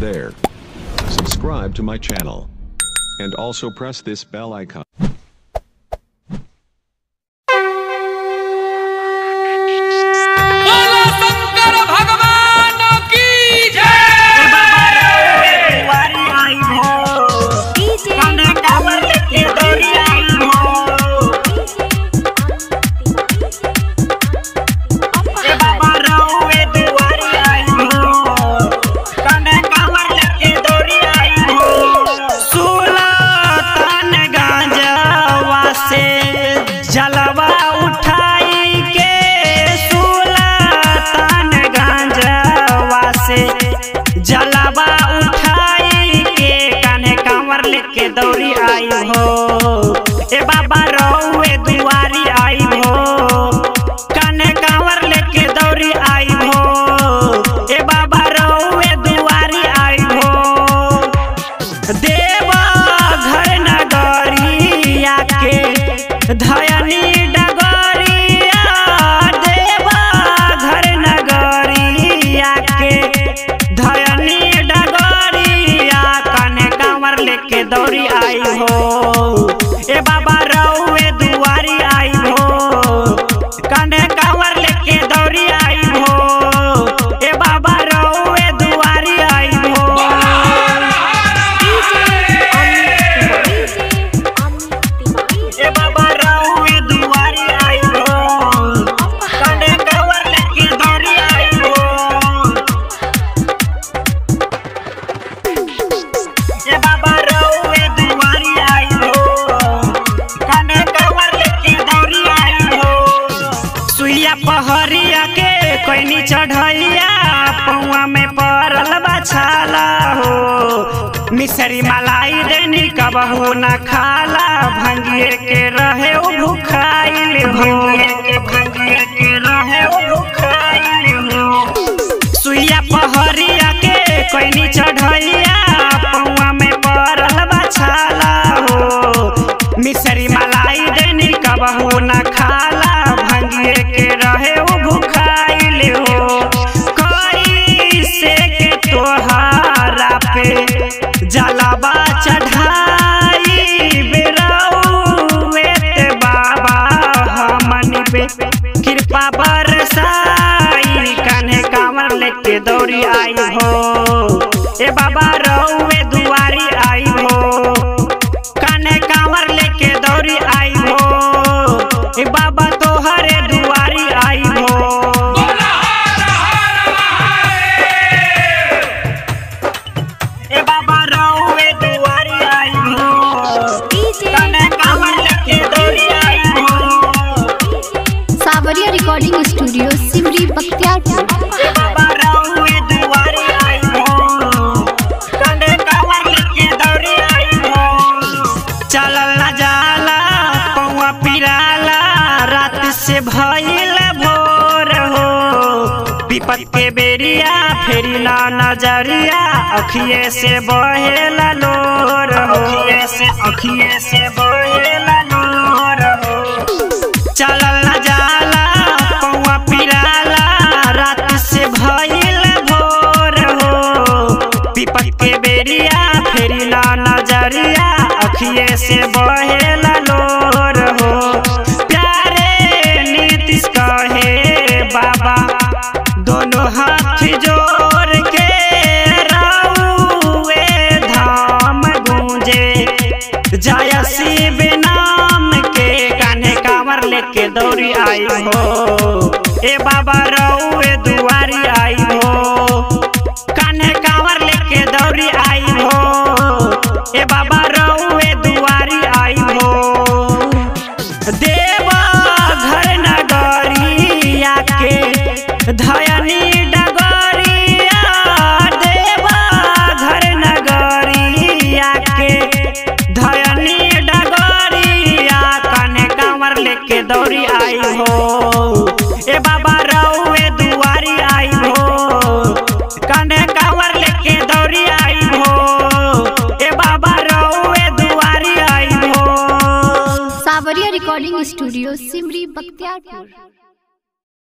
there. Subscribe to my channel. And also press this bell icon. बोलो शंकर भगवान की जय जलवा उठाई के सुलतान गांजवा से जलवा उठाई के कान्हे कांवर लेके दौड़ी आई हो ए बाबा रउए दुआरी आई हो कान्हे कांवर लेके दौड़ी आई हो ए बाबा रउए दुआरी आई हो देवा घर नगरिया के धयनी डगरिया देवा घर नगरिया के धयनी डगरिया कने कांवर लेके दौड़ी आई हो ए बाबा रउए दुआरी आई हो कने कांवर लेके दौड़ी आई हो ए बाबा रउए दुआरी आई हो ए बाबा रउए दुआरी आई हो कने कांवर लेके दौड़ी आई हो ए बाबा रउए दुआरी आई हो कने कांवर लेके दौड़ी आई हो सुइया पहरिया के कोइनी चढ़ैया पौआ में परल बछाला हो मिसरी मलाई देनी कबहू न खाला भंगिए के रहे उ भुखाइल हो भंगिए के रहे उ भुखाइल हो सुइया पहरिया के कोइनी चढ़ैया पौआ में परल बछाला हो मिसरी मलाई देनी कबहू न खाला भंगिए के रहे उ भुखाइल हो कैसे के तोहारा पे जलावा चढ़ाई बेरौए बाबा हमन पे कृपा बरसाई कान्हे कांवर लेके दौड़ी आई हो ए बाबा रउए दुआरी आई हो कान्हे कांवर लेके दौड़ी आई हो ए बाबा तोहरे दुआरी आई हो ए बाबा रउए दुआरी आई हो कान्हे कांवर लेके दौड़ी आई हो सावरिया रिकॉर्डिंग स्टूडियो सिमरी बख्तियारपुर ए बाबा रउए दुआरी आई हो कान्हे कांवर लेके दौड़ी आई हो चलल न जाला पौआ पिराला रात से भइल भोर हो विपत के बेरिया फेरी ना नजरिया अखिए से बहेला लोर हो अखिए से अखिए से बहेला लोर हो चलल न जाला पौआ पिराला रात से भइल भोर हो विपत के बेरिया फेरी ना नजरिया अखिए से बहेला लोर हो प्यारे नीतीश कहे बाबा दोनों हाथ जोड़ के रउए धाम गूंजे जय शिव नाम के कान्हे कांवर लेके दौड़ी आई हो ए बाबा रउए दुआरी आई हो कान्हे कांवर लेके दौड़ी आई हो ए बाबा रउए दुआरी आई हो देवा घर नगरिया के धयनी डगरिया देवा घर नगरिया के धयनी डगरिया कने कांवर लेके दौड़ी